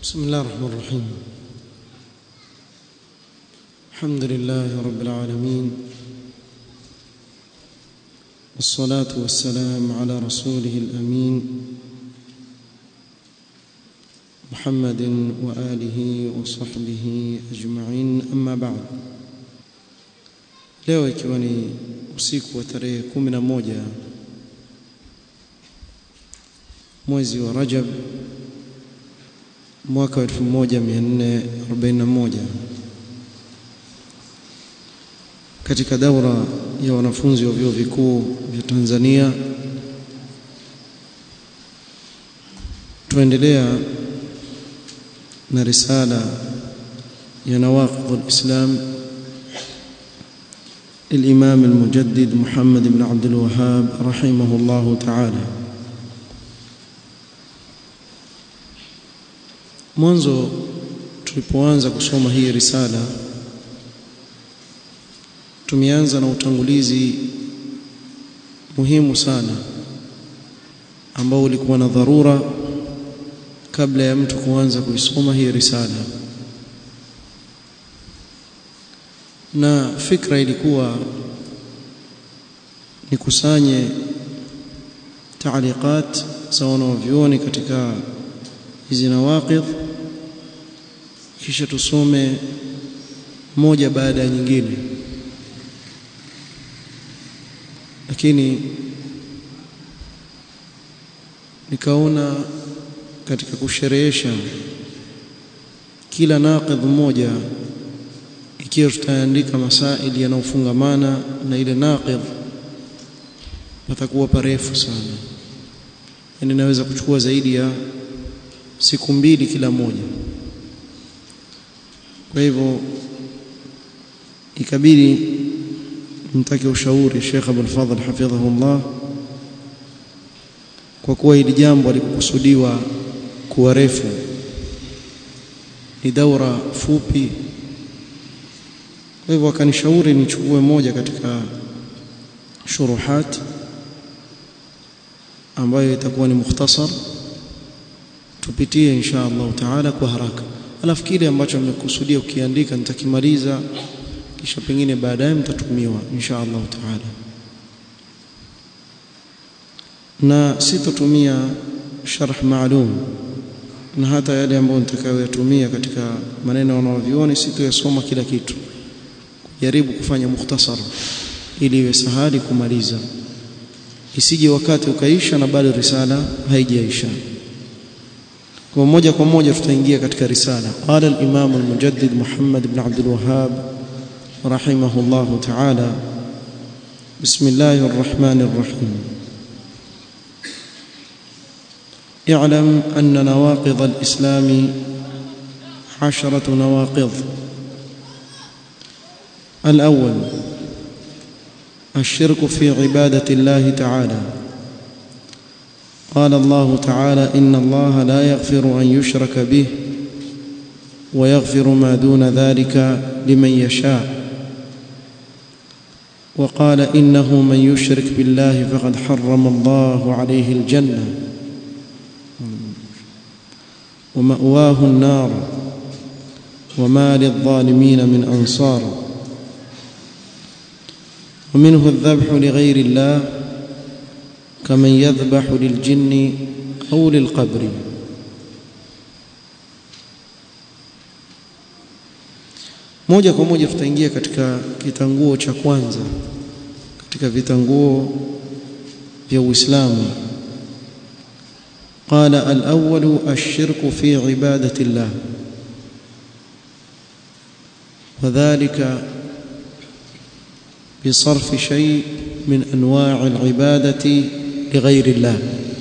بسم الله الرحمن الرحيم الحمد لله رب العالمين والصلاة والسلام على رسوله الأمين محمد وآله وصحبه أجمعين أما بعد leo ikiwa ni usiku wa tarehe kumi na moja mwezi wa Rajab mwaka wa 1441 katika daura ya wanafunzi wa vyuo vikuu vya Tanzania tuendelea na risala ya nawaqid al-islam الإمام المجدد محمد بن عبد الوهاب رحمه الله تعالى mwanzo tulipoanza kusoma hii risala tumeanza na utangulizi muhimu sana ambao ulikuwa na dharura kabla ya mtu kuanza kuisoma hii risala na fikra ilikuwa nikusanye taaliqat za wanavyuoni katika hizi nawaqidh kisha tusome moja baada ya nyingine lakini nikaona katika kusherehesha kila naqidh moja ikiwa tutaandika masaili yanayofungamana na ile naqidh patakuwa parefu sana yani naweza kuchukua zaidi ya siku mbili kila moja kwa hivyo ikabidi mtake ushauri Sheikh Abdul Fadhil hafidhahullah kwa kuwa hili jambo alikukusudiwa kuwa refu ni daura fupi kwa hivyo akanishauri nichukue moja katika shuruhat ambayo itakuwa ni mukhtasar tupitie insha Allah taala kwa haraka alafu kile ambacho nimekusudia ukiandika nitakimaliza kisha pengine baadaye mtatumiwa insha Allah taala na sitotumia sharh maalum na hata yale ambayo nitakayoyatumia katika maneno wanaovioni sitoyasoma kila kitu jaribu kufanya mukhtasar ili iwe sahali kumaliza isije wakati ukaisha na bado risala haijaisha kwa moja kwa moja tutaingia katika risala qala al-imam al-mujaddid Muhammad ibn Abdul Wahhab rahimahullah ta'ala bismillahir rahmanir rahim اعلم أن نواقض الإسلام عشرة نواقض الأول الشرك في عبادة الله تعالى قال الله تعالى إن الله لا يغفر أن يشرك به ويغفر ما دون ذلك لمن يشاء وقال إنه من يشرك بالله فقد حرم الله عليه الجنة ومأواه النار وما للظالمين من أنصار ومنه الذبح لغير الله كمن يذبح للجن أو للقبر moja kwa moja tutaingia katika kitanguo cha kwanza katika vitanguo vya Uislamu qala al-awwal ash-shirku fi ibadati Allah wadhālika بصرف شيء من انواع العباده لغير الله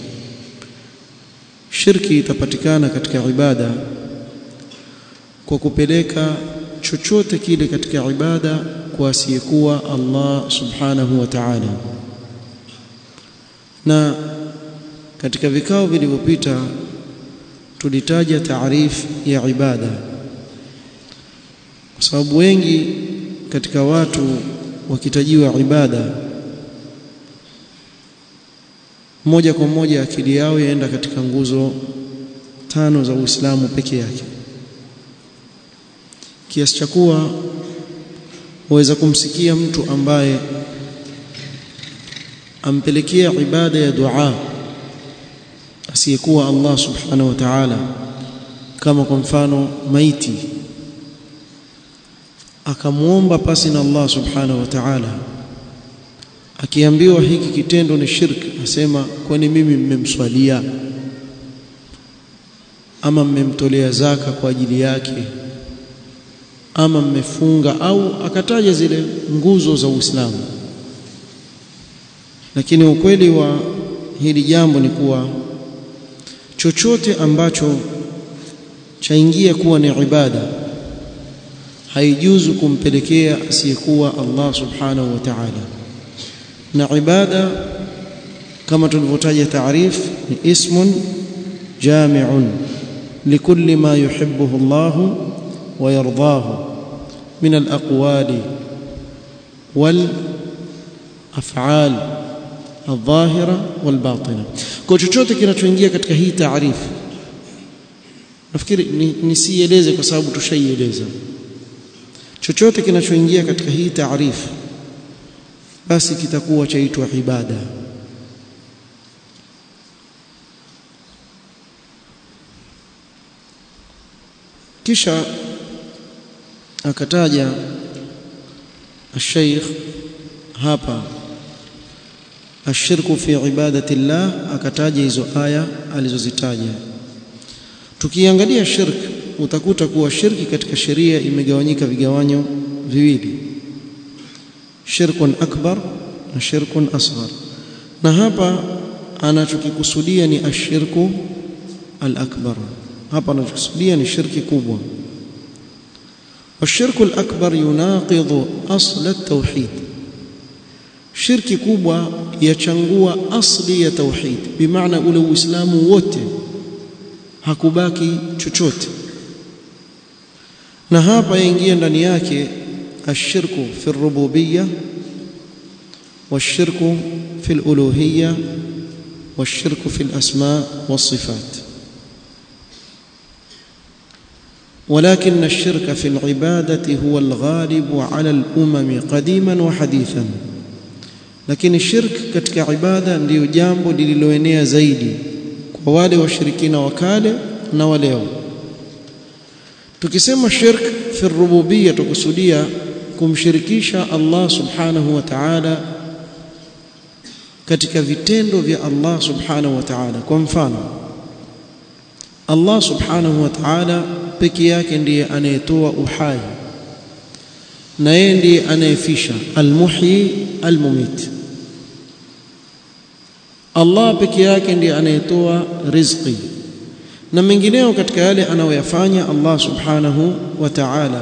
shirki itapatikana katika ibada kwa kupeleka chochote kile katika ibada kwa asiyekuwa Allah subhanahu wa ta'ala na katika vikao vilivyopita tulitaja taarif ya ibada kwa sababu wengi katika watu wakitajiwa ibada moja kwa moja akili yao yaenda katika nguzo tano za Uislamu peke yake kiasi cha kuwa waweza kumsikia mtu ambaye ampelekea ibada ya dua asiyekuwa Allah subhanahu wa ta'ala kama kwa mfano maiti akamwomba pasi na Allah subhanahu wa ta'ala akiambiwa hiki kitendo ni shirki asema kwani mimi mmemswalia ama mmemtolea zaka kwa ajili yake ama mmefunga au akataja zile nguzo za Uislamu lakini ukweli wa hili jambo ni kuwa chochote ambacho chaingia kuwa ni ibada haijuzu kumpelekea asiyekuwa Allah subhanahu wa ta'ala na ibada kama tulivyotaja taarif ni ismun jami'un likulli ma yuhibbuhu Allah wa yardahu min al-aqwali wal af'al الظاهره والباطنه kwa chochote kinachoingia katika hii taarifu nafikiri nisieleze kwa sababu tushaieleza chochote kinachoingia katika hii taarifu basi kitakuwa chaitwa ibada kisha akataja الشيخ hapa ashirku fi ibadati llah akataja hizo aya alizozitaja tukiangalia shirk utakuta kuwa shirki katika sheria imegawanyika vigawanyo viwili shirkun akbar na shirkun asghar na hapa anachokikusudia ni ashirku al-akbar hapa anachokusudia ni shirki kubwa والشرك الأكبر يناقض أصل التوحيد shirki kubwa yachangua asli ya tauhid bimaana ule uislamu wote hakubaki chochote na hapa yaingia ndani yake ashirku fi rububiyya والشرك في الألوهية والشرك في الأسماء والصفات ولكن الشرك في العبادة هو الغالب على الأمم قديما وحديثا lakini shirk katika ibada ndiyo jambo lililoenea zaidi kwa wale washirikina wa kale na wa leo tukisema shirk fi rububiyya tukusudia kumshirikisha Allah subhanahu wa ta'ala katika vitendo vya Allah subhanahu wa ta'ala kwa mfano Allah subhanahu wa ta'ala peke yake ndiye anayetoa uhai na yeye ndiye anayefisha almuhyi almumit Allah peke yake ndiye anayetoa riziki na mengineo katika yale anayoyafanya Allah subhanahu wa ta'ala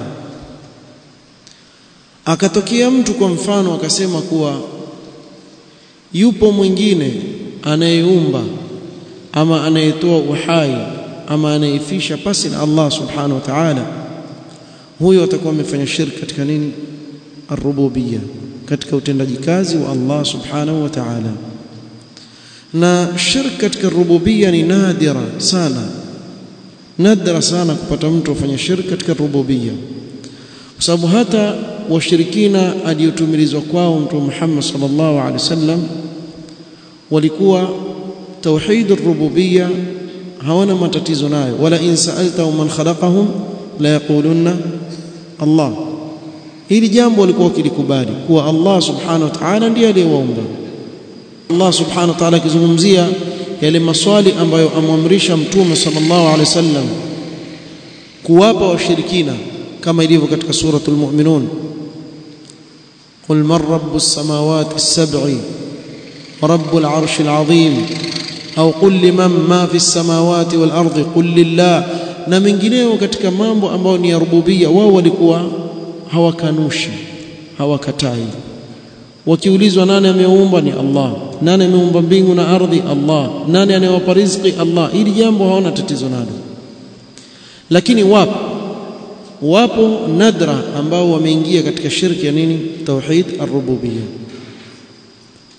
akatokea mtu kwa mfano akasema kuwa yupo mwingine anayeumba ama anayetoa uhai ama anayefisha pasi na Allah subhanahu wa ta'ala huyo atakuwa amefanya shirki katika nini arububiyya katika utendaji kazi wa Allah subhanahu wa ta'ala na shirk katika rububiyya ni nadira sana nadra sana kupata mtu afanya shirk katika rububiyya kwa sababu hata washirikina aliyotumilizwa kwao mtume Muhammad sallallahu alaihi wasallam walikuwa tauhid ar-rububiyya hawana matatizo nayo wala in sa'alta man khalaqahum la yaqulunna Allah hili jambo walikuwa wakilikubali kuwa Allah subhanahu wa ta'ala ndiye aliyewaumba Allah subhanahu wa ta'ala akizungumzia yale maswali ambayo amwamrisha mtume sallallahu alaihi wasallam kuwapa washirikina kama ilivyo katika suratul mu'minun قل من رب السماوات السبع ورب العرش العظيم أو قل لمن ما في السماوات والأرض قل لله na mengineo katika mambo ambayo ni ya rububia wao walikuwa hawakanushi hawakatai wakiulizwa nani ameumba ni Allah nani ameumba mbingu na ardhi Allah nani anayewapa riziki Allah hili jambo hawana tatizo nalo lakini wapo wapo nadra ambao wameingia katika shirki ya nini tauhid ar-rububiyya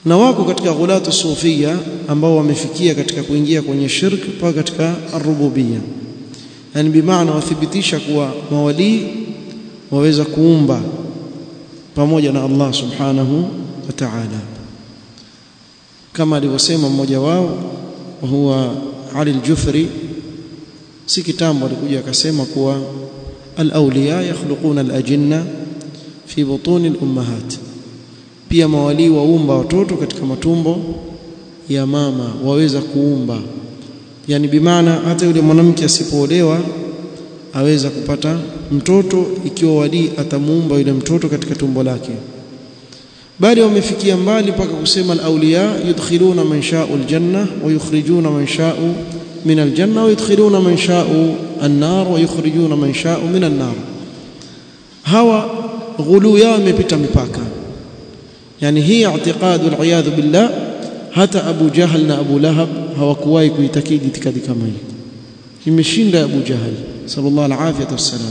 na wako katika ghulatu sufia ambao wamefikia katika kuingia kwenye shirk mpaka katika arububia yani bimaana wathibitisha kuwa mawalii waweza kuumba pamoja na Allah subhanahu wa ta'ala kama alivyosema mmoja wao huwa Ali al-Jufri si kitambo alikuja akasema kuwa al-awliya yakhluquna al-ajinna fi butuni al-ummahat pia mawalii waumba watoto katika matumbo ya mama waweza kuumba yani bimaana hata yule mwanamke asipoolewa aweza kupata mtoto ikiwa walii atamuumba yule mtoto katika tumbo lake bali wamefikia mbali mpaka kusema al-awliya yudkhiluna man sha'u al-janna wa yukhrijuna man sha'u min al-janna wa yudkhiluna man sha'u an-nar wa yukhrijuna man sha'u min an-nar hawa ghulu yao imepita mipaka yani hii i'tiqadu al-iyadhu billah hata Abu Jahal na Abu Lahab hawakuwahi kuitakidi itikadi kama hii imeshinda Abu Jahal sallallahu alaihi wasallam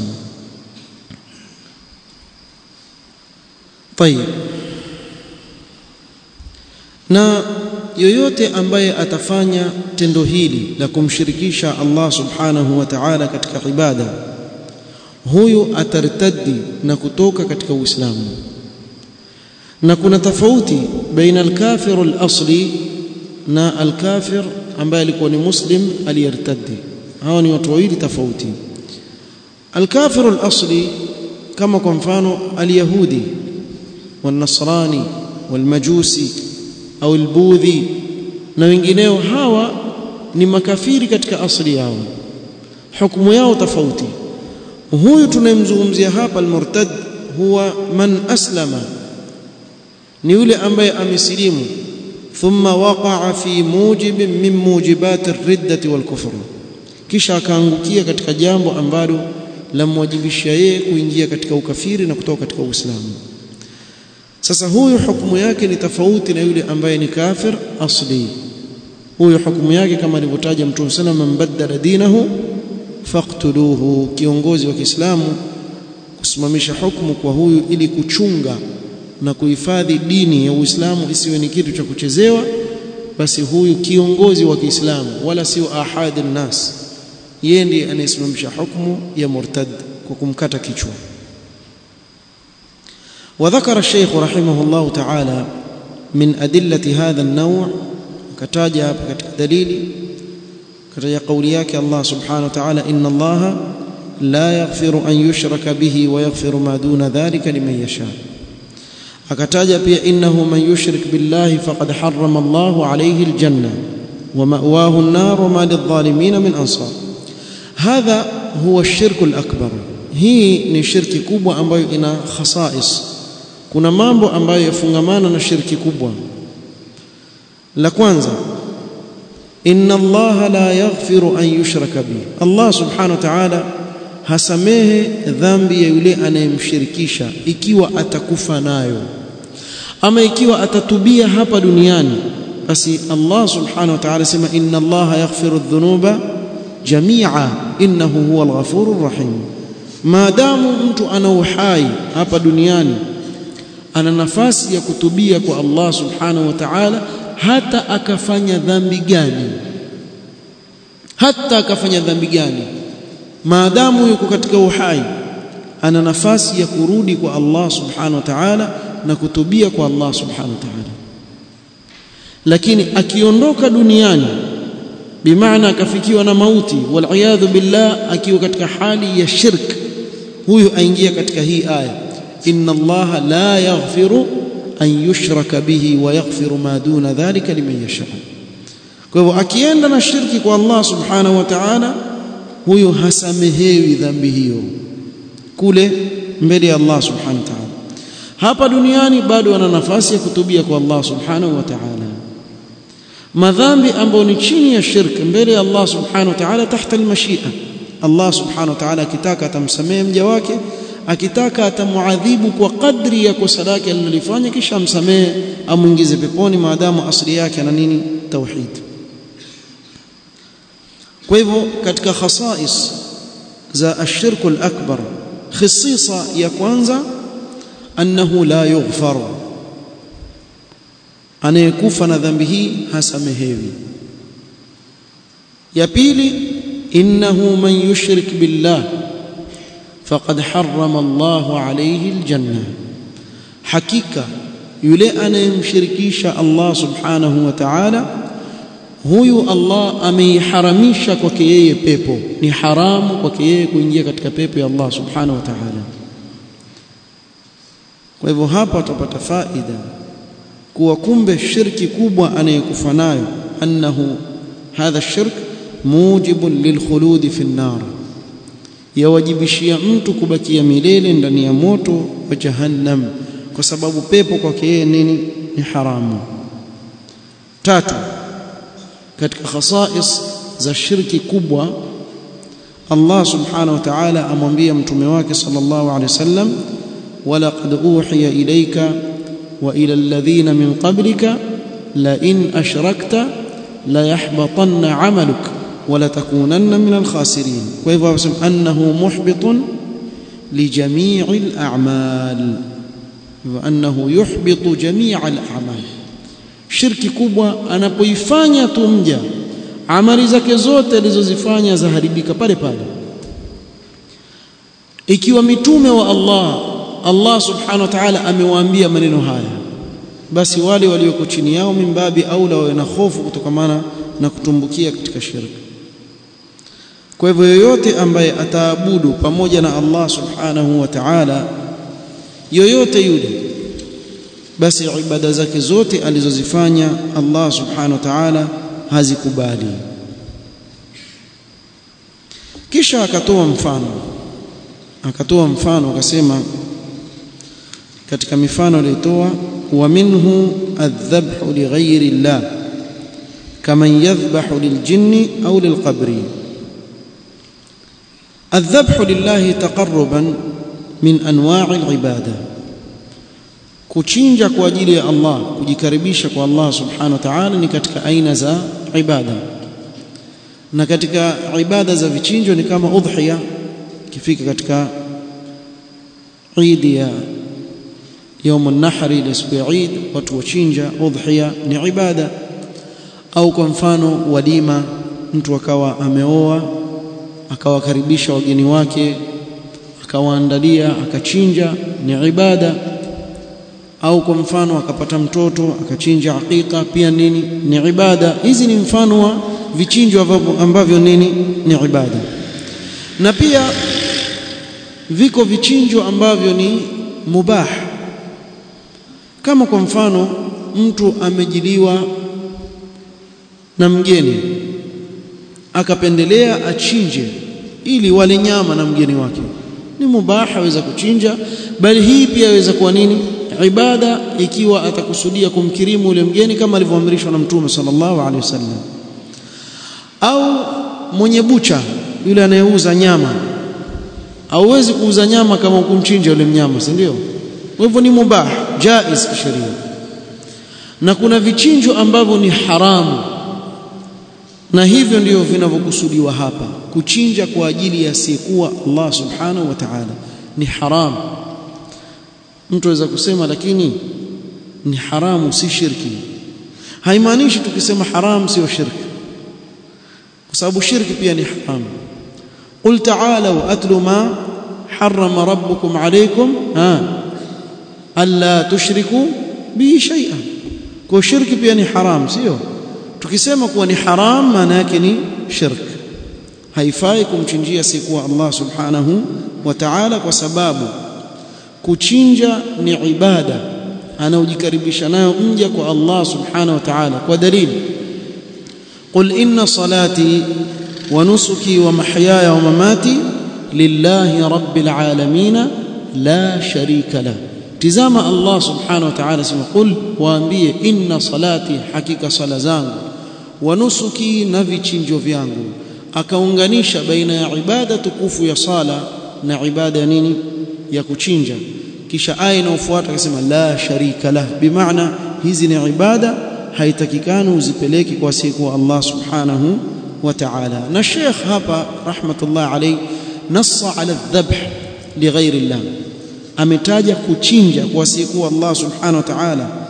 طيب na yoyote ambaye atafanya tendo hili la kumshirikisha Allah subhanahu wa ta'ala katika ibada huyu atartaddi na kutoka katika Uislamu na kuna tofauti baina al-kafir al-asli na al-kafir ambaye alikuwa ni muslim aliyertaddi hawa ni watu wawili tofauti al-kafir al-asli kama kwa mfano al-yahudi wal-nasrani wal-majusi au albudhi na wengineo hawa ni makafiri katika asili yao hukumu yao tofauti huyu tunayemzungumzia hapa almurtad huwa man aslama ni yule ambaye amesilimu thumma waqa'a fi mujib min mujibat ar-riddati wal kufr kisha akaangukia katika jambo ambalo lamwajibisha yeye kuingia katika ukafiri na kutoka katika uislamu sasa huyu hukumu yake ni tofauti na yule ambaye ni kafir asli huyu hukumu yake kama alivyotaja mtume sana man baddala dinahu faqtuluhu kiongozi wa Kiislamu kusimamisha hukumu kwa huyu ili kuchunga na kuhifadhi dini ya Uislamu isiwe ni kitu cha kuchezewa basi huyu kiongozi wa Kiislamu wala sio ahadi nas yeye ndiye anayesimamisha hukumu ya murtad kwa kumkata kichwa وذكر الشيخ رحمه الله تعالى من أدلة هذا النوع كتاجا دليل كتاجا قولياك الله سبحانه وتعالى إن الله لا يغفر أن يشرك به ويغفر ما دون ذلك لمن يشاء akataja pia innahu man yushrik billahi faqad harrama Allahu alayhi aljanna wa ma'wahu an-nar wa ma lidh-dhalimin min ansar hadha huwa ash-shirk al-akbar hii ni shirki kubwa ambayo ina khasais kuna mambo ambayo yafungamana na shirki kubwa la kwanza inna allaha la yaghfiru an yushraka bi allah subhanahu wa ta'ala hasamehe dhambi ya yule anayemshirikisha ikiwa atakufa nayo ama ikiwa atatubia hapa duniani basi allah subhanahu wa ta'ala sema inna allaha yaghfiru adh-dhunuba jami'a innahu huwal ghafurur rahim maadamu mtu ana uhai hapa duniani ana nafasi ya kutubia kwa Allah subhanahu wa ta'ala hata akafanya dhambi gani hata akafanya dhambi gani maadamu yuko katika uhai ana nafasi ya kurudi kwa Allah subhanahu wa ta'ala na kutubia kwa Allah subhanahu wa ta'ala lakini akiondoka duniani bimaana akafikiwa na mauti wal billah akiwa katika hali ya shirk huyu aingia katika hii aya inna allaha la yaghfiru an yushraka bihi wa yaghfiru ma duna dhalika liman yasha kwa hivyo akienda na shirki kwa Allah subhanahu wa ta'ala huyu hasamehewi dhambi hiyo kule mbele ya Allah subhanahu wa ta'ala hapa duniani bado ana nafasi ya kutubia kwa Allah subhanahu wa ta'ala madhambi ambayo ni chini ya shirk mbele ya Allah subhanahu wa ta'ala tahta almashia Allah subhanahu wa ta'ala akitaka atamsamehe mja wake akitaka atamuadhibu kwa kadri ya kosa lake alilofanya kisha amsamehe amuingize peponi maadamu asili yake ana nini tauhid kwa hivyo katika khasais za ashirku al-akbar khisisa ya kwanza annahu la yughfar anayekufa na dhambi hii hasamehewi ya pili innahu man yushrik billah faqad harrama Allahu alayhi aljanna hakika yule anayemshirikisha Allah subhanahu wa ta'ala huyu Allah ameiharamisha kwake yeye pepo ni haramu kwake yeye kuingia katika pepo ya Allah subhanahu wa ta'ala kwa hivyo hapa tutapata faida kuwa kumbe shirki kubwa anayekufa nayo annahu hadha shirk mujibun lilkhuludi fi an-nar yawajibishia mtu kubakia milele ndani ya moto wa jahannam kwa sababu pepo kwake yeye nini ni haramu tatu katika khasais za shirki kubwa Allah subhanahu wa ta'ala amwambia mtume wake sallallahu alaihi wasallam walaqad uhiya ilayka wa ila alladhina min qablika la in ashrakta la yahbatanna 'amaluk wa la takunanna min al-khasirin kwa hivyo anasema annahu muhbitun li jami'il a'mal wa annahu yuhbitu jami'al a'mal shirki kubwa anapoifanya tu mja amali zake zote alizozifanya zaharibika pale pale ikiwa mitume wa Allah Allah subhanahu wa ta'ala amewaambia maneno haya basi wale walioko chini yao mimbabi aula wawe na hofu kutokamana na kutumbukia katika shirki kwa hivyo yoyote ambaye ataabudu pamoja na Allah subhanahu wa ta'ala yoyote yule basi ibada zake zote alizozifanya Allah subhanahu wa ta'ala hazikubali kisha akatoa mfano akatoa mfano akasema katika mifano aliyotoa wa minhu adh-dhabhu li ghayri Allah kaman yadhbahu liljinni au lilqabri adh-dhabhu lillahi taqarruban min anwa'i al-ibada kuchinja kwa ajili ya Allah kujikaribisha kwa Allah subhanahu wa ta'ala ni katika aina za ibada na katika ibada za vichinjo ni kama udhiya kifika katika Eid ya يوم النحر ile siku ya Eid watu wachinja udhiya ni ibada au kwa mfano walima mtu akawa ameoa akawakaribisha wageni wake akawaandalia akachinja ni ibada au kwa mfano akapata mtoto akachinja hakika pia nini ni ibada hizi ni mfano wa vichinjo ambavyo, ambavyo nini ni ibada na pia viko vichinjo ambavyo ni mubah kama kwa mfano mtu amejiliwa na mgeni akapendelea achinje ili wale nyama na mgeni wake ni mubah aweza kuchinja bali hii pia aweza kuwa nini ibada ikiwa atakusudia kumkirimu yule mgeni kama alivyoamrishwa na mtume sallallahu alaihi wasallam au mwenye bucha yule anayeuza nyama hauwezi kuuza nyama kama ukumchinja yule mnyama si ndio kwa hivyo ni mubah jaiz kisheria na kuna vichinjo ambavyo ni haramu na hivyo ndio vinavyokusudiwa hapa kuchinja kwa ajili ya asiyekuwa Allah subhanahu wa ta'ala ni haramu mtu aweza kusema lakini ni haramu si shirki haimaanishi tukisema haramu sio shirki kwa sababu shirki pia ni haramu qul ta'alu atlu ma harrama rabbukum alaykum ha alla tushriku bi shay'an kwa shirki pia ni haramu sio tukisema kuwa ni haram maana yake ni shirk haifai kumchinjia sikuwa Allah subhanahu wa ta'ala kwa sababu kuchinja ni ibada anaojikaribisha nayo mja kwa Allah subhanahu wa ta'ala kwa dalili qul inna salati wa nusuki wa mahyaya wa mamati lillahi rabbil alamin la sharika la tizama Allah subhanahu wa ta'ala sema qul waambie inna salati hakika sala zangu wa nusuki na vichinjo vyangu akaunganisha baina ya ibada tukufu ya sala na ibada ya nini ya kuchinja kisha aya inayofuata akasema la sharika lah bimaana hizi ni ibada haitakikani uzipeleki kwa siku Allah subhanahu wa ta'ala na Sheikh hapa rahmatullah alayhi nassa ala dhabh lighairi Allah ametaja kuchinja kwa siku Allah subhanahu wa ta'ala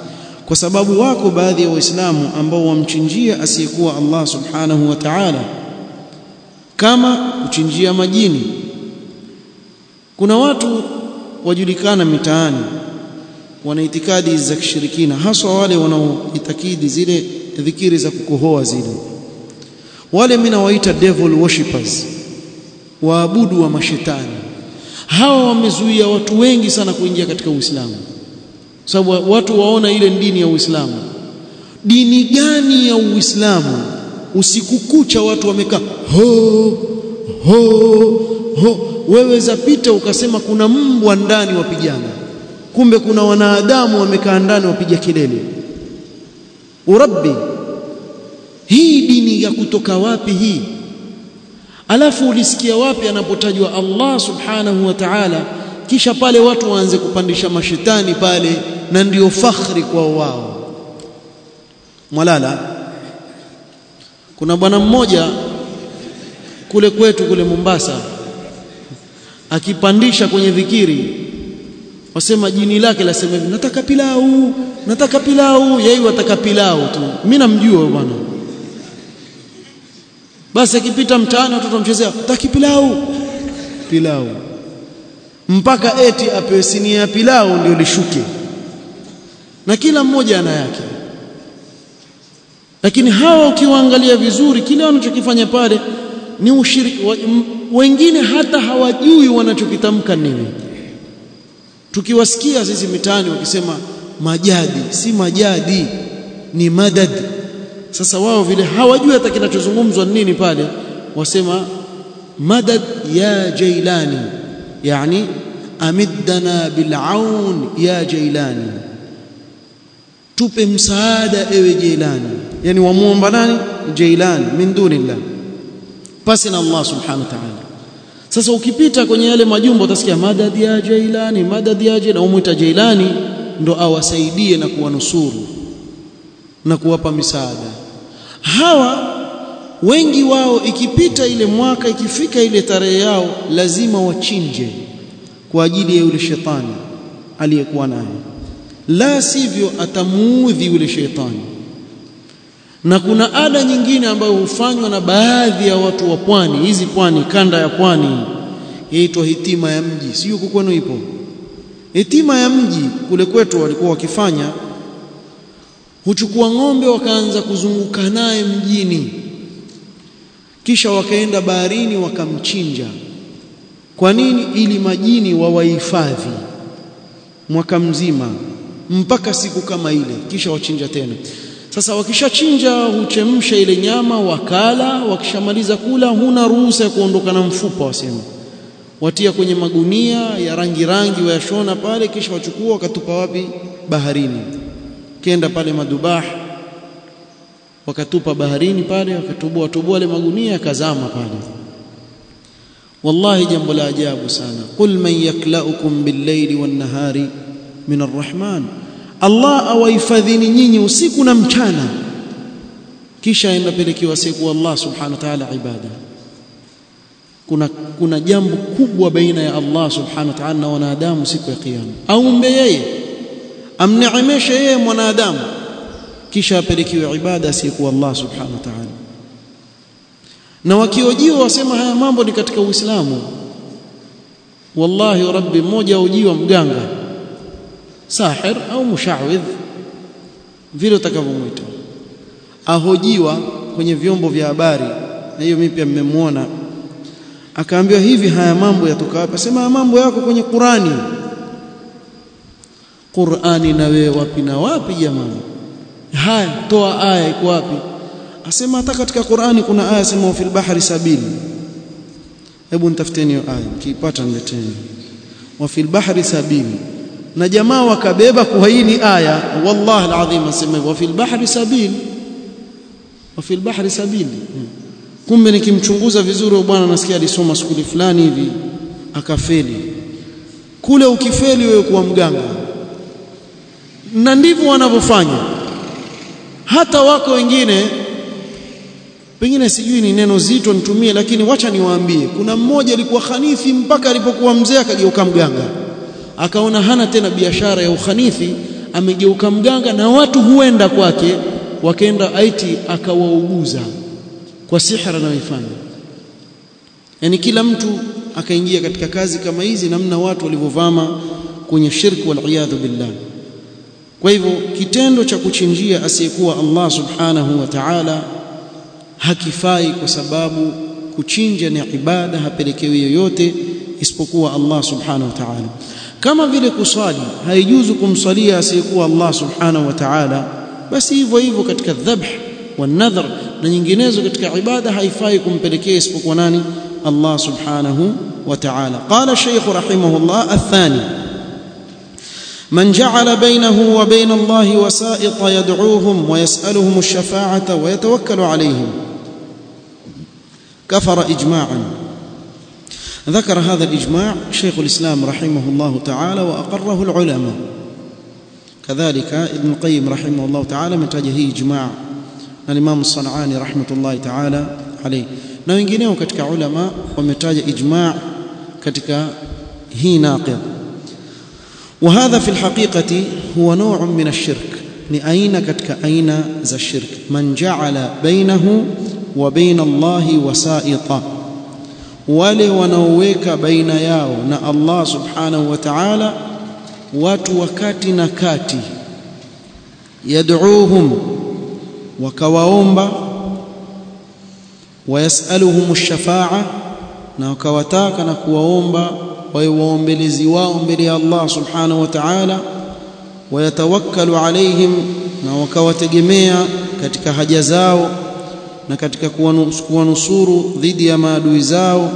kwa sababu wako baadhi ya waislamu ambao wamchinjia asiyekuwa Allah subhanahu wa ta'ala kama kuchinjia majini kuna watu wajulikana mitaani wana itikadi za kishirikina haswa wale wanaoitakidi zile dhikiri za kukohoa zile wale mimi nawaita devil worshippers waabudu wa mashetani hawa wamezuia watu wengi sana kuingia katika Uislamu sababu watu waona ile dini ya Uislamu dini gani ya Uislamu usiku kucha watu wamekaa ho ho ho wewe zapita ukasema kuna mbwa ndani wapigana kumbe kuna wanadamu wamekaa ndani wapiga kelele urabbi hii dini ya kutoka wapi hii alafu ulisikia wapi anapotajwa Allah subhanahu wa ta'ala kisha pale watu waanze kupandisha mashetani pale na ndio fakhri kwa wao mwalala kuna bwana mmoja kule kwetu kule Mombasa akipandisha kwenye dhikiri wasema jini lake lasema hivi nataka pilau nataka pilau yeye wataka pilau tu mimi namjua bwana basi akipita mtaani watoto mchezea taki pilau pilau mpaka eti apewe sinia ya pilau ndio lishuke na kila mmoja ana yake lakini hawa ukiwaangalia vizuri kile wanachokifanya pale ni ushiriki wengine hata hawajui wanachokitamka nini tukiwasikia sisi mitaani wakisema majadi si majadi ni madad sasa wao vile hawajui hata kinachozungumzwa nini pale wasema madad ya jailani yani amiddana bil'aun ya jailani tupe msaada ewe jailani yani wamuomba nani jailani min dunillah pasi na Allah subhanahu wa ta'ala sasa ukipita kwenye yale majumba utasikia madad ya jailani madad ya jailani umuita jailani ndo awasaidie na kuwanusuru na kuwapa misaada hawa wengi wao ikipita ile mwaka ikifika ile tarehe yao lazima wachinje kwa ajili ya yule shetani aliyekuwa naye la sivyo atamuudhi yule shetani na kuna ada nyingine ambayo hufanywa na baadhi ya watu wa pwani hizi pwani kanda ya pwani yaitwa hitima ya mji sio kwenu ipo hitima ya mji kule kwetu walikuwa wakifanya huchukua ng'ombe wakaanza kuzunguka naye mjini kisha wakaenda baharini wakamchinja kwa nini ili majini wawahifadhi mwaka mzima mpaka siku kama ile kisha wachinja tena sasa wakishachinja huchemsha ile nyama wakala wakishamaliza kula huna ruhusa ya kuondoka na mfupa wasema watia kwenye magunia ya rangi rangi wayashona pale kisha wachukua wakatupa wapi baharini kenda pale madubah wakatupa baharini pale wakatubua tubua ile magunia yakazama pale wallahi jambo la ajabu sana qul man yaklaukum bil-layli wan-nahari min ar-rahman Allah awahifadhini nyinyi usiku na mchana kisha inapelekewa siku Allah subhanahu wa ta'ala ibada kuna kuna jambo kubwa baina ya Allah subhanahu wa ta'ala na wanadamu siku ya kiyama aumbe yeye amneemeshe yeye mwanadamu kisha apelekewe ibada siku Allah subhanahu wa ta'ala na wakiojiwa wasema haya mambo ni katika Uislamu wallahi rabbi mmoja ujiwa mganga sahir au mushawidh vile utakavyomwita ahojiwa kwenye vyombo vya habari na hiyo mimi pia mmemwona akaambiwa hivi haya mambo yatoka wapi sema haya mambo yako kwenye Qurani Qurani na wewe wapi na wapi jamani haya toa aya iko wapi asema hata katika Qurani kuna aya sema fil bahri sabili hebu nitafuteni hiyo aya kiipata nileteni wa fil bahri sabili na jamaa wakabeba kwa hii ni aya wallahi alazim asema wa fil bahri sabil wa fil bahri sabil kumbe nikimchunguza vizuri bwana nasikia alisoma skuli fulani hivi akafeli kule ukifeli wewe kuwa mganga na ndivyo wanavyofanya hata wako wengine pengine sijui ni neno zito nitumie lakini wacha niwaambie kuna mmoja alikuwa khanithi mpaka alipokuwa mzee akageuka mganga akaona hana tena biashara ya ukhanithi amegeuka mganga na watu huenda kwake wakaenda aiti akawauguza kwa sihra anayoifanya yani kila mtu akaingia katika kazi kama hizi namna watu walivyovama kwenye shirki wal iyadhu billah kwa hivyo kitendo cha kuchinjia asiyekuwa Allah subhanahu wa ta'ala hakifai kwa sababu kuchinja ni ibada hapelekewi yoyote isipokuwa Allah subhanahu wa ta'ala kama vile kuswali haijuzu kumswalia asiyekuwa Allah subhanahu wa ta'ala basi hivyo hivyo katika dhabh wa nadhr na nyinginezo katika ibada haifai kumpelekea isipokuwa nani Allah subhanahu wa ta'ala qala shaykh rahimahullah athani من جعل بينه وبين الله وسائط يدعوهم ويسألهم الشفاعة ويتوكل عليهم كفر إجماعا ذكر هذا الإجماع شيخ الإسلام رحمه الله تعالى وأقره العلماء كذلك ابن القيم رحمه الله تعالى متجه إجماع الإمام الصنعاني رحمة الله تعالى عليه na wengineo katika ulama wametaja ijma' katika hii naqid وهذا في الحقيقة هو نوع من الشرك ni aina katika aina za shirk man ja'ala bainahu wa baina Allahi wasaita wale wanaoweka baina yao na Allah subhanahu wa ta'ala watu wakati na kati yad'uuhum wakawaomba wayasaluhum ash-shafa'a na wakawataka na kuwaomba wawe waombelezi wao mbele ya Allah subhanahu wa ta'ala wayatawakkalu alaihim na wakawategemea katika haja zao na katika kuwanusuru dhidi ya maadui zao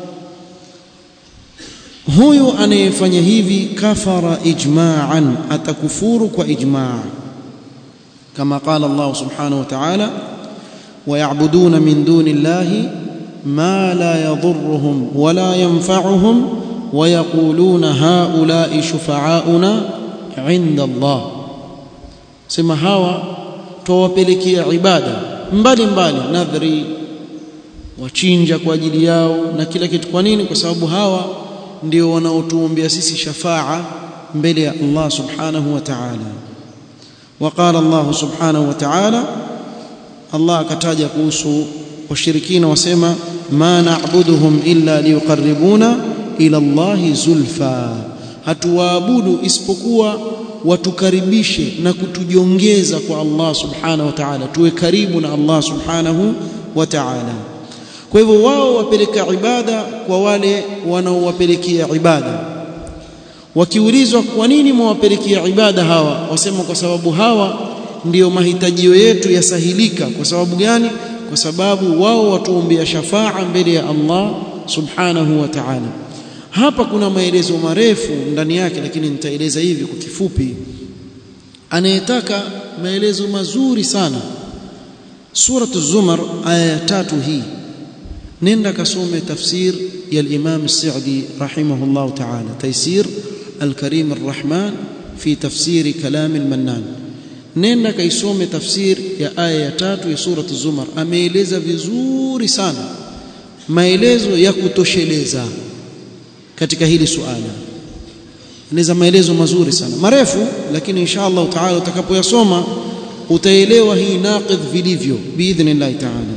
huyu anayefanya hivi kafara ijma'an atakufuru kwa ijma' kama qala Allah subhanahu wa ta'ala ويعبدون من دون الله ما لا يضرهم ولا ينفعهم ويقولون هؤلاء شفعاؤنا عند الله sema hawa tuwapelekea ibada mbali mbali nadhri wachinja kwa ajili yao na kila kitu kwa nini kwa sababu hawa ndio wanaotuombea sisi shafaa mbele ya Allah subhanahu wa ta'ala وقال الله سبحانه وتعالى Allah akataja kuhusu washirikina wasema ma na'buduhum illa liyuqarribuna ila Allahi zulfa hatuwaabudu isipokuwa watukaribishe na kutujongeza kwa Allah subhanahu wa ta'ala tuwe karibu na Allah subhanahu wa ta'ala kwa hivyo wao wapeleka ibada kwa wale wanaowapelekea ibada wakiulizwa kwa nini mwawapelekea ibada hawa wasema kwa sababu hawa ndiyo mahitajio yetu yasahilika kwa sababu gani kwa sababu wao watuombea shafaa mbele ya Allah subhanahu wa ta'ala hapa kuna maelezo marefu ndani yake lakini nitaeleza hivi kwa kifupi anayetaka maelezo mazuri sana suratu zumar aya ya tatu hii nenda kasome tafsir ya al-Imam As-Sa'di rahimahullah ta'ala taysir al-Karim ar-Rahman fi tafsiri kalam al-Mannan nenda kaisome tafsir ya aya ya tatu ya suratu zumar ameeleza vizuri sana maelezo ya kutosheleza katika hili suala anaweza maelezo mazuri sana marefu lakini insha Allah taala utakapoyasoma utaelewa hii naqidh vilivyo biidhnillah taala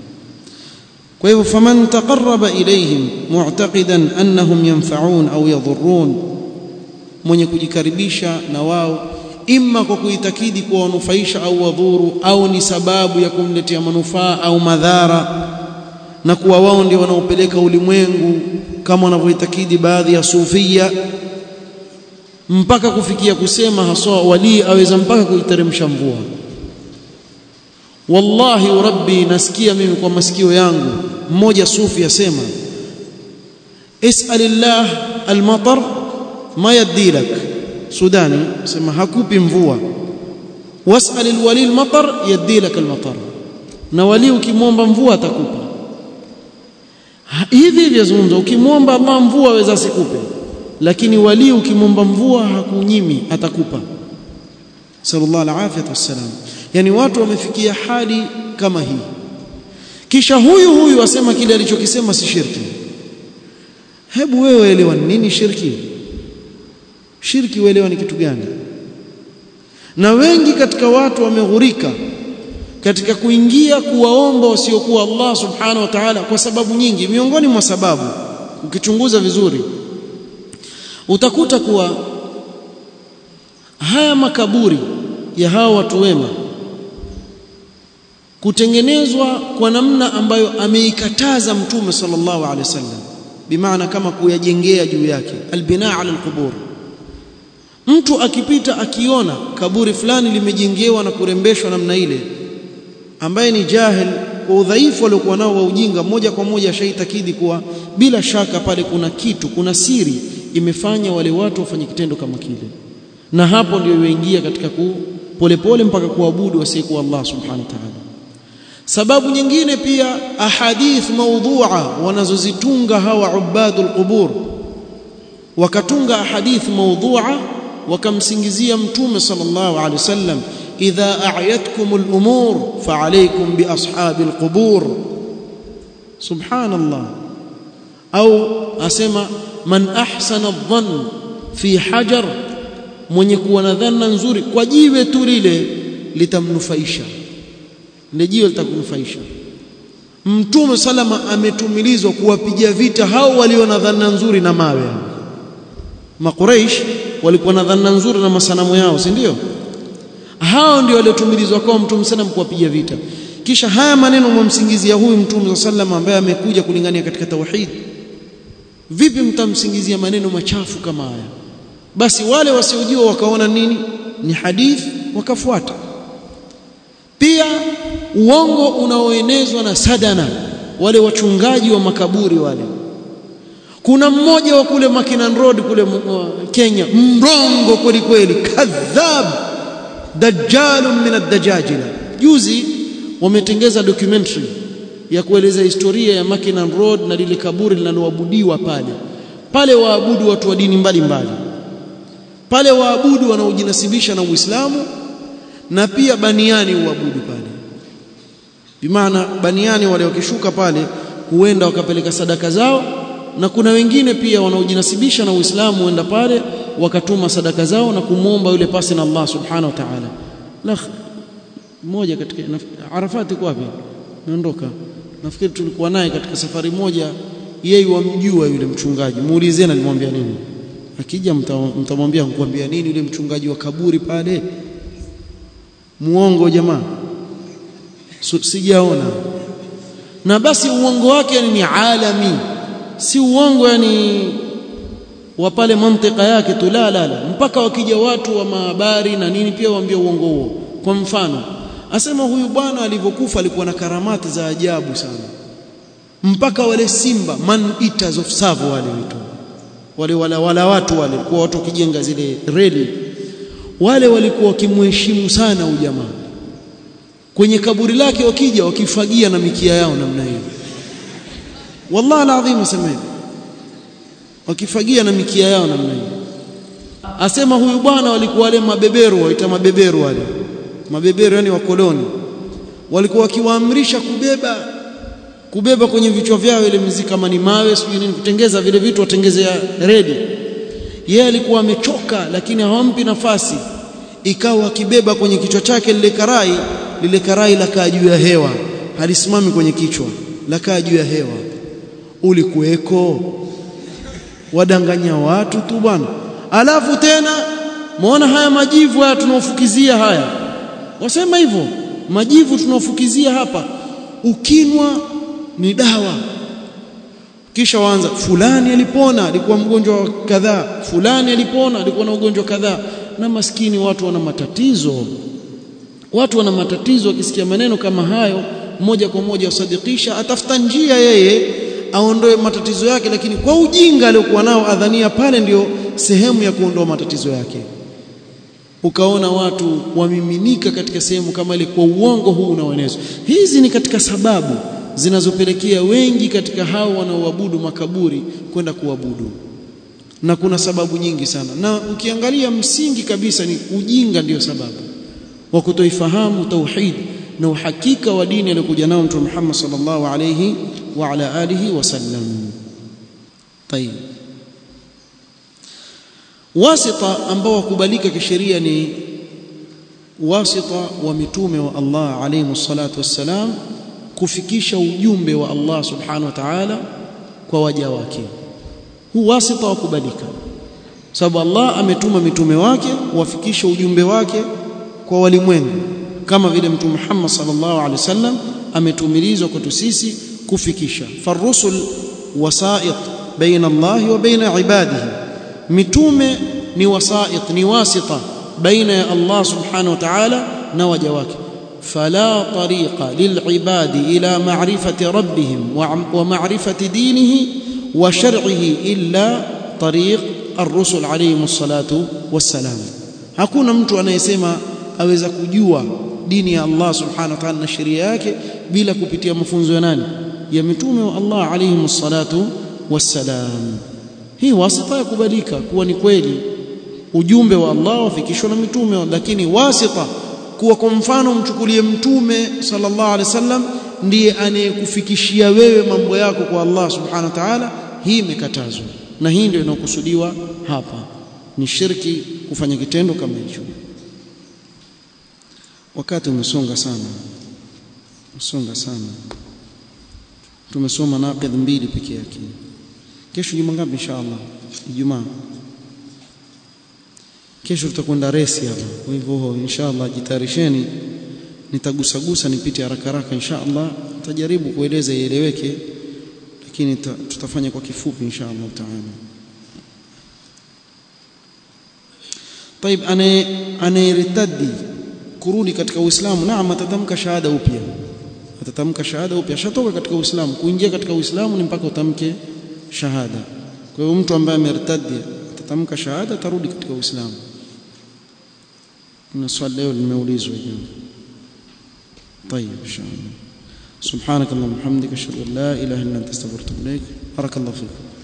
kwa hivyo faman taqarraba ilayhim mu'taqidan annahum yanfa'un au yadhurrun mwenye kujikaribisha na wao imma kwa kuitakidi kuwa wanufaisha au wadhuru au ni sababu ya kumletea manufaa au madhara na kuwa wao ndio wanaopeleka ulimwengu kama wanavyoitakidi baadhi ya sufia mpaka kufikia kusema haswa wali aweza mpaka kuiteremsha mvua wallahi rabbi nasikia mimi kwa masikio yangu mmoja sufi asema is'alillah almatar ma yadilak sudani sema hakupi mvua was'al alwali almatar yadilak almatar na wali ukimwomba mvua atakupa hivi hivi yazungumza ukimwomba Allah mvua aweza asikupe lakini wali ukimwomba mvua hakunyimi atakupa sallallahu alaihi wasallam yani watu wamefikia hali kama hii kisha huyu huyu asema kile alichokisema si shirki hebu wewe elewa nini shirki shirki uelewa ni kitu gani na wengi katika watu wameghurika katika kuingia kuwaomba wasiokuwa Allah subhanahu wa ta'ala kwa sababu nyingi miongoni mwa sababu ukichunguza vizuri utakuta kuwa haya makaburi ya hawa watu wema kutengenezwa kwa namna ambayo ameikataza mtume sallallahu alaihi wasallam bimaana kama kuyajengea juu yake albinaa ala alqubur mtu akipita akiona kaburi fulani limejengewa na kurembeshwa namna ile ambaye ni jahil kwa udhaifu aliokuwa nao wa ujinga moja kwa moja shaitakidi kuwa bila shaka pale kuna kitu kuna siri imefanya wale watu wafanye kitendo kama kile na hapo ndio yoingia katika ku polepole mpaka kuabudu wasiyekuwa Allah subhanahu wa ta'ala sababu nyingine pia ahadith maudhu'a wanazozitunga hawa ubadul qubur wakatunga ahadith maudhu'a wakamsingizia mtume sallallahu alaihi wasallam idha a'yatkum al-umur fa'alaykum bi ashabil qubur subhanallah au asema man ahsana adh-dhann fi hajar mwenye kuwa na dhana nzuri kwa jiwe tu lile litamnufaisha ndio jiwe litakunufaisha mtume salama ametumilizwa kuwapiga vita hao walio na dhana nzuri na mawe makuraish walikuwa na dhana nzuri na masanamu yao si ndio hao ndio waliotumilizwa kwa mtume sallam kuwapiga vita kisha haya maneno mwamsingizia huyu mtume sallam ambaye amekuja kulingania katika tauhid vipi mtamsingizia maneno machafu kama haya basi wale wasiojua wakaona nini ni hadithi wakafuata pia uongo unaoenezwa na sadana wale wachungaji wa makaburi wale kuna mmoja wa kule Makinan Road kule uh, Kenya mrongo kweli kweli kadhab dajjalun min ad-dajajila juzi wametengeza documentary ya kueleza historia ya Makinan Road na lile kaburi linaloabudiwa pale pale waabudu watu wa dini mbalimbali mbali. pale waabudu wanaojinasibisha na Uislamu na pia baniani uabudu pale bimaana baniani wale wakishuka pale huenda wakapeleka sadaka zao na kuna wengine pia wanaojinasibisha na Uislamu huenda pale wakatuma sadaka zao na kumwomba yule pasi na Allah subhanahu wa ta'ala la mmoja katika Arafat iko wapi naondoka nafikiri tulikuwa naye katika safari moja yeye wamjua yule mchungaji muulizeni alimwambia nini akija mtamwambia nikuambia nini yule mchungaji wa kaburi pale muongo jamaa sijaona na basi uongo wake ni alami si uongo yani wa pale mantika yake tu la la la mpaka wakija watu wa mahabari na nini pia waambie uongo huo kwa mfano asema huyu bwana alivyokufa alikuwa na karamati za ajabu sana mpaka wale simba man eaters of savo wale vitu wale wala, wala watu wale kwa watu wakijenga zile reli wale walikuwa wakimheshimu sana huyu jamaa kwenye kaburi lake wakija wakifagia na mikia yao namna hiyo wallahi alazim asema hivi wakifagia na mikia yao namna hiyo asema huyu bwana walikuwa wale mabeberu waita mabeberu wale mabeberu yani wakoloni walikuwa wakiwaamrisha kubeba kubeba kwenye vichwa vyao ile mziki kama ni mawe sijui nini kutengeza vile vitu watengezea redi yeye alikuwa amechoka lakini hawampi nafasi ikawa akibeba kwenye kichwa chake lile karai lile karai lakaa juu ya hewa halisimami kwenye kichwa lakaa juu ya hewa ulikuweko wadanganya watu tu bwana alafu tena muona haya majivu haya tunaofukizia haya wasema hivyo majivu tunaofukizia hapa ukinwa ni dawa kisha waanza fulani alipona alikuwa mgonjwa kadhaa fulani alipona alikuwa na ugonjwa kadhaa na maskini watu wana matatizo watu wana matatizo wakisikia maneno kama hayo moja kwa moja usadikisha atafuta njia yeye aondoe matatizo yake lakini kwa ujinga aliokuwa nao adhania pale ndio sehemu ya kuondoa matatizo yake ukaona watu wamiminika katika sehemu kama ile kwa uongo huu unaoenezwa hizi ni katika sababu zinazopelekea wengi katika hao wanaoabudu makaburi kwenda kuabudu na kuna sababu nyingi sana na ukiangalia msingi kabisa ni ujinga ndiyo sababu wa kutoifahamu tauhid na uhakika wa dini aliyokuja nao Mtume Muhammad sallallahu alayhi wa ala alihi wasallam. Tayib. Wasita ambao wakubalika kisheria ni wasita wa mitume wa Allah alayhi salatu wassalam kufikisha ujumbe wa Allah subhanahu wa ta'ala kwa waja wake huu wasita wa kubalika sababu Allah ametuma mitume wake wafikisha ujumbe wake kwa walimwengu kama vile mtume Muhammad sallallahu alaihi wasallam ametumilizwa kwetu sisi kufikisha farusul wasait baina Allah wa baina ibadihi mitume ni wasait ni wasita baina ya Allah subhanahu wa ta'ala na waja wake fala tariqa lilibadi ila ma'rifati rabbihim wa ma'rifati dinihi wa shar'ihi illa tariq ar-rusul alayhi salatu wassalam hakuna mtu anayesema aweza kujua dini ya Allah subhanahu wa ta'ala na sheria yake bila kupitia mafunzo ya nani ya mitume wa Allah alayhi salatu wassalam hii wasita ya kubalika kuwa ni kweli ujumbe wa Allah wafikishwa na mitume lakini wasita kuwa kwa mfano mchukulie mtume sallallahu alaihi wasallam ndiye anayekufikishia wewe mambo yako kwa Allah subhanahu wa ta'ala hii imekatazwa na hii ndio inakusudiwa hapa ni shirki kufanya kitendo kama hicho wakati umesonga sana umesonga sana tumesoma naqid mbili peke yake kesho juma ngapi inshallah ijumaa kesho tutakwenda resi hapa kwa hivyo inshallah jitayarisheni nitagusagusa nipite haraka haraka inshallah nitajaribu kueleza ieleweke lakini tutafanya kwa kifupi inshallah taala طيب ane anayeritadi kurudi katika Uislamu naam atatamka shahada upya atatamka shahada upya shatoka katika Uislamu kuingia katika Uislamu ni mpaka utamke shahada kwa hiyo mtu ambaye amertadi atatamka shahada atarudi katika Uislamu na swali leo limeulizwa hiyo طيب ان شاء الله سبحانك اللهم وبحمدك اشهد ان لا اله الا انت استغفرك واتوب اليك بارك الله فيك